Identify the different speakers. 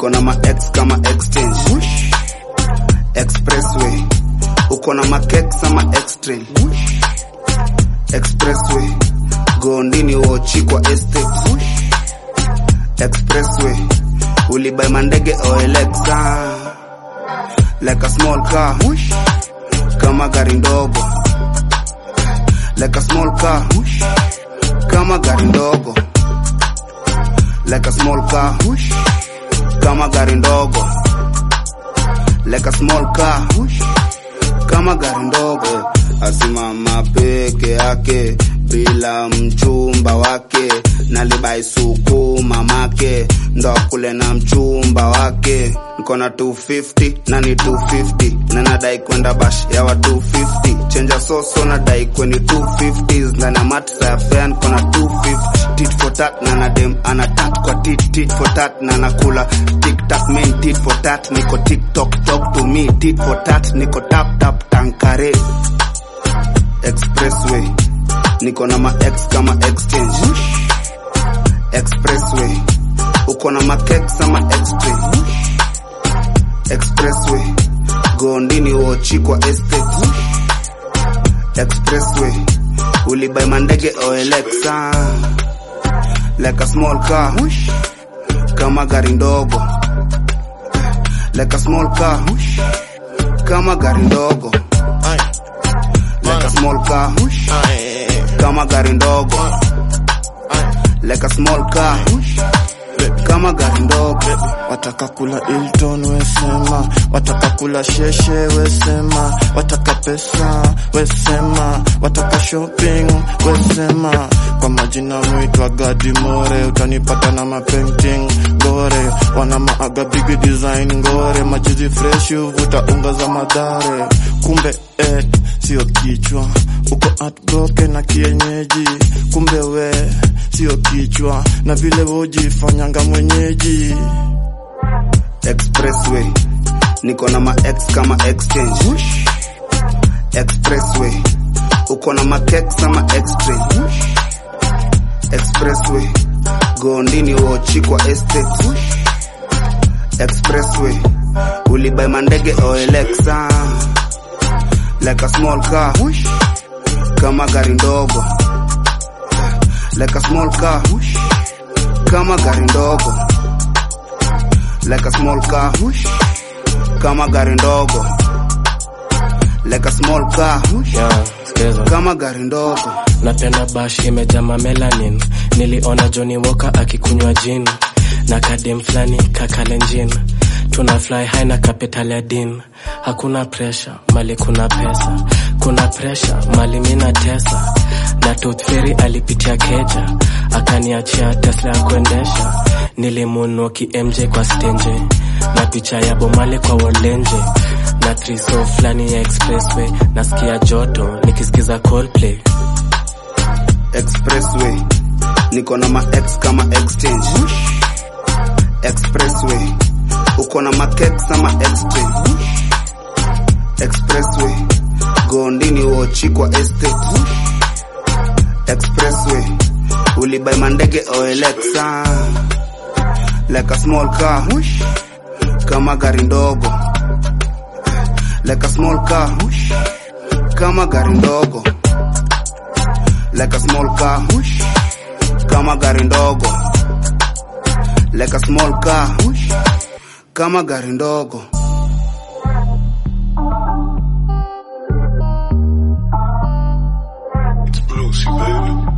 Speaker 1: niko na ma ex kama exchange expressway uko na makex ama extreme expressway gondini wochi kwa estate expressway ulibai mandege oelexa like a small car kama gari ndogo like a small car kama gari ndogo like a small car kama gari ndogo like a small car kama gari ndogo asimama peke yake bila mchumba wake nalibai suku mamake ndo kule na mchumba wake niko na 250 na ni 250 na nadai kwenda bash ya wa 250 chenja soso nadai kweni 250 ndani ya matsa ya fea niko na 250 tit for tat na nadem anatat kwa tit tit for tat na nakula tiktak main tit for tat niko tiktok talk to me tit for tat niko tap tap tankare expressway niko na ma ex kama exchange expressway uko na makex ama extreme expressway gondini wochi kwa estate expressway ulibai mandege oelexa like a small car kama gari ndogo like a small car kama gari ndogo like a small car kama gari ndogo like a small car kama gari ndogo
Speaker 2: wataka kula Hilton wesema, wataka kula sheshe wesema, wataka pesa wesema, wataka shopping wesema. Kwa majina mwitwa Gadi More, utanipata na mapainting gore, wana maaga big design ngore, majizi fresh uvuta unga za madhare, kumbe eh, sio kichwa uko heartbroken na kienyeji, kumbe we sio kichwa na vile wojifanyanga mwenyeji
Speaker 1: expressway niko na ma ex kama exchange expressway uko na makex ama extreme expressway gondini wochi kwa estate expressway ulibai mandege oelexa like a small car kama gari ndogo like a small car kama gari ndogo like a small car kama gari ndogo like a small car
Speaker 3: Yeah, sikiza.
Speaker 1: kama gari ndogo
Speaker 3: napenda bash imejama melanin niliona Johnny Walker akikunywa gin na kadem flani kakalenjin tuna fly high na capital ya din hakuna pressure mali kuna pesa kuna pressure mali mina tesa na Tooth Fairy alipitia keja akaniachia Tesla ya kuendesha nilimunoki MJ kwa stenje na picha ya bomale kwa wolenje na triso flani ya expressway nasikia joto nikisikiza Coldplay
Speaker 1: expressway niko na ma ex kama exchange expressway uko na makex ama extreme expressway gondini wochi kwa estate expressway ulibai mandege oelexa like a small car kama gari ndogo like a small car kama gari ndogo like a small car kama gari ndogo like a small car kama gari ndogo
Speaker 4: Lucy, baby.